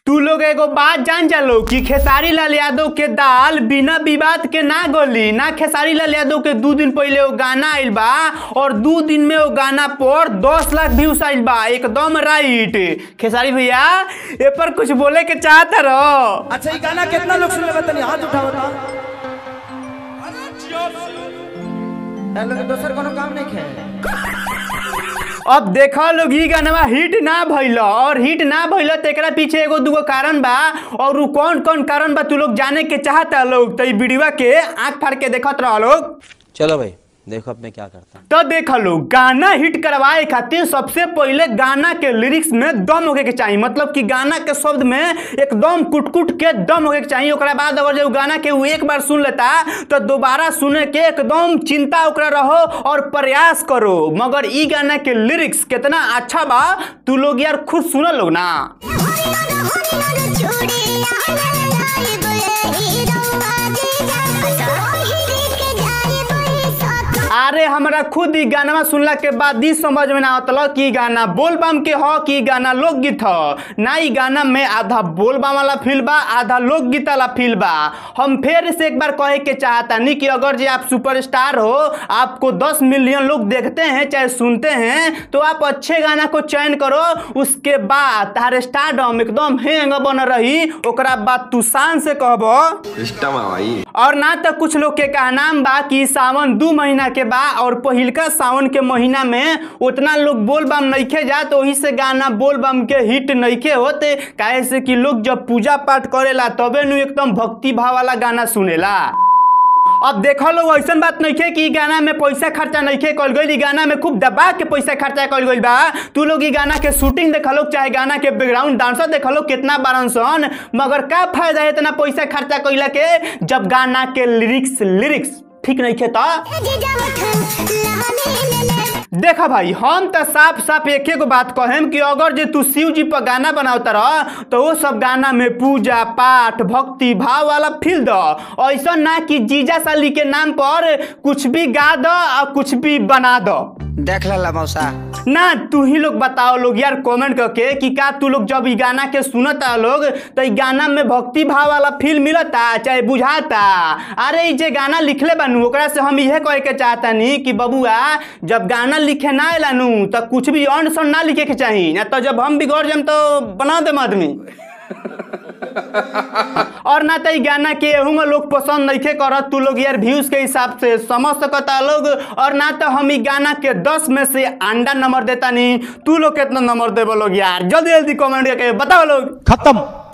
तू लोग एगो बात जान जालो कि खेसारी लाल यादव के दाल बिना विवाद के ना गली ना खेसारी लाल यादव के दू दिन पहले वो गाना आइल बा और दू दिन में वो गाना पर दस लाख व्यूज आइल बा एकदम राइट खेसारी भैया ए पर कुछ बोले के चाहता रहो अच्छा ये गाना कितना लोग सुन लेबा तनी हाथ उठाओ तो हेलो दोसर कोनो काम नहीं खे अब देखो लोग ई गाना हिट ना भइल और हिट ना भइल तो एकरा पीछे एगो दूगो कारण बा और उ कौन कौन कारण बा तू लोग जाने के चाहता लोग तो ई वीडियो के आंख फाड़ के देखत रह लोग चलो भाई देखो अब मैं क्या करता हूँ तो देख लो गाना हिट करवाए खातिर सबसे पहले गाना के लिरिक्स में दम होके के चाहिए मतलब कि गाना के शब्द में एकदम कुट कुट के दम होके के चाहिए ओकरा बाद अगर जो गाना के वो एक बार सुन लेता तो दोबारा सुने के एकदम चिंता ओकरा रहो और प्रयास करो मगर ई गाना के लिरिक्स कितना अच्छा बा तू लोग यार खुद सुन लोग ना अरे हमरा खुद ई गाना सुनला के बाद ई समझ में ना आवतल कि ई गाना बोल बम के ह कि ई गाना लोकगीत ह ना ई गाना में आधा बोल बम वाला फील बा आधा लोकगीत वाला फील बा हम फिर से एक बार कहे के चाहता नहीं कि अगर जे आप सुपरस्टार हो आपको 10 मिलियन लोग देखते हैं चाहे सुनते हैं तो आप अच्छे गाना को चयन करो उसके बाद तार स्टारडम एकदम हैंग बन रही ओकरा बाद तू शान से कहबो सिस्टम है भाई और ना तो कुछ लोग के कहनाम बा कि सावन दू महीना के बा और पहिलका सावन के महीना में उतना लोग बोल बम नइखे जात वही से गाना बोल बम के हिट नइखे होते काहे से कि लोग जब पूजा पाठ करेला तबे नु एकदम भक्ति भाव वाला गाना सुनेला अब देखो लोग ऐसा बात नहीं है कि ई गाना में पैसा खर्चा नहीं है कल गई गाना में खूब दबा के पैसा खर्चा कल गई बा तू लोग ई गाना के शूटिंग देख लो चाहे गाना के बैकग्राउंड डांसर देख लो कितना बारन सन मगर का फायदा है इतना पैसा खर्चा कैला के जब गाना के लिरिक्स लिरिक्स ठीक नहीं है तो देखा भाई हम तो साफ साफ एक गो बात कहेम कि अगर जे तू शिव जी पर गाना बनावता रह तो वो सब गाना में पूजा पाठ भक्ति भाव वाला फील दो ऐसा ना कि जीजा साली के नाम पर कुछ भी गा दो और कुछ भी बना दो देख ला मौसा ना तू ही लोग बताओ लोग यार कमेंट करके कि का तू लोग जब ई गाना के सुनता लोग तो ई गाना में भक्ति भाव वाला फील मिलता चाहे बुझाता अरे ई जे गाना लिखले बानू ओकरा से हम इहे कहे के चाहतानी कि बबुआ जब गाना लिखे ना अलानू तो कुछ भी अन सन ना लिखे के चाही ना तो जब हम बिगड़ जाम तो बना देम आदमी और ना तो ई गाना के एहू में लोग पसंद नहीं करत तू लोग यार व्यूज के हिसाब से समझ सकता लोग और ना तो हम ई गाना के दस में से अंडा नंबर देता नहीं तू लोग कितना नंबर देबो लोग यार जल्दी जल्दी कमेंट करके बताओ लोग खत्म